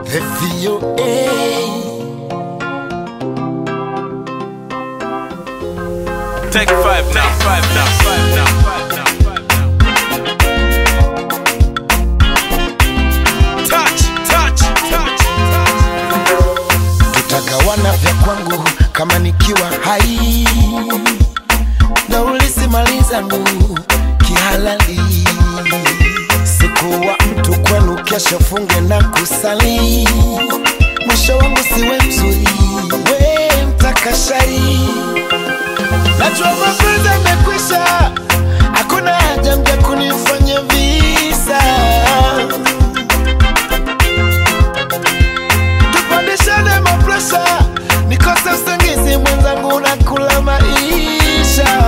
The VOA. Take five now, five now, five now, five now, five now. Touch, touch, touch, touch. Tutagawana vya kwangu kama nikiwa hai na ulisimali zangu kihalali. Sikuwa mtu kwenu, kesho funge na kusali. Mwisho wangu siwe mzuri, we mtakashari. Najua mapenzi yamekwisha, hakuna haja mja kunifanya visa. tupandishane mapresha, nikose usingizi mwenzangu na kula maisha.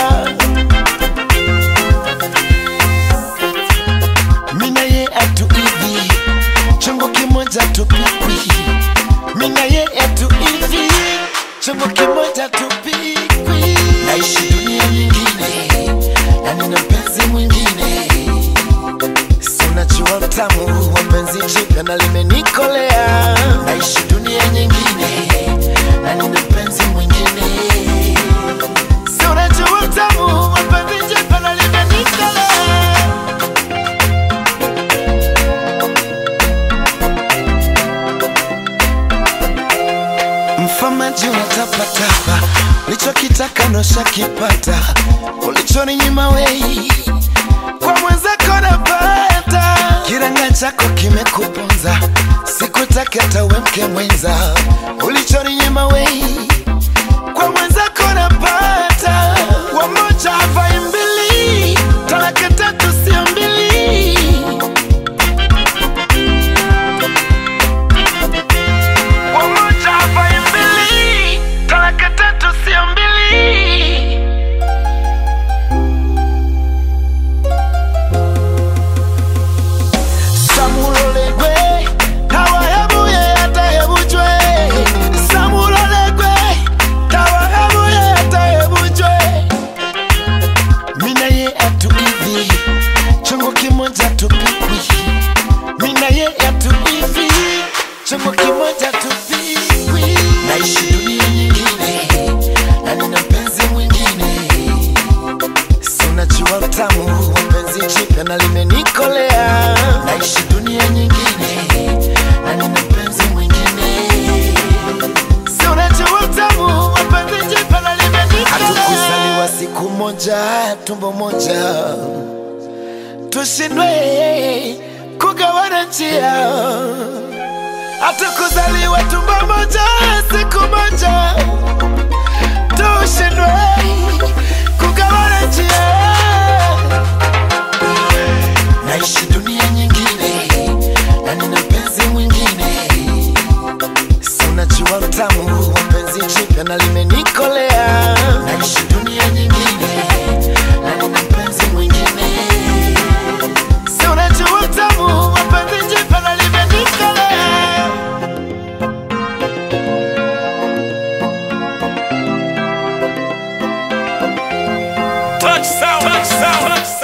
Mina ye atu hivi, chungu kimoja tupikwi. Mina ye atu hivi, chungu kimoja tupikwi. Naishi dunia nyingine na nina mpenzi mwingine Sinajua utamu wa penzi jipya na limenikolea. Naishi dunia nyingine na nina mpenzi mwingine. Sinajua utamu wa penzi jipya na limenikolea. Mfamaji unatapatapa, ulichokitaka ndo shakipata, ulichoninyima wei kwa mwenzako napata. Kiranga chako kimekuponza, sikutaki hata uwe mke mwenza, ulichoninyima wei kwa mwenzako napata. Wamoja havai mbili, talaka tatu sio mbili. Wamoja havai mbili, talaka tatu sio mbili. samulolegwe tawahebuye atahebujwe samulolegwe tawahebuye atahebujwe mina ye atu hivi chungu kimoja tupikwi mina ye atu hivi chungu kimoja tupikwi naishi dunia nyingine na nina mpenzi mwingine Sinajua utamu wa penzi jipya na limenikolea. Naishi dunia nyingine na nina mpenzi mwingine. Sinajua utamu wa penzi jipya na limenikolea. Hatukuzaliwa siku moja, tumbo moja, tushindwe kugawana njia. Hatukuzaliwa tumbo moja, siku moja tushindwe kugawana njia. Naishi dunia nyingine na nina mpenzi mwingine, si unajua utamu wa penzi jipya na limenikolea. Naishi dunia nyingine na nina mpenzi mwingine, si unajua utamu wa penzi jipya na limenikolea. Touch sound, touch sound, touch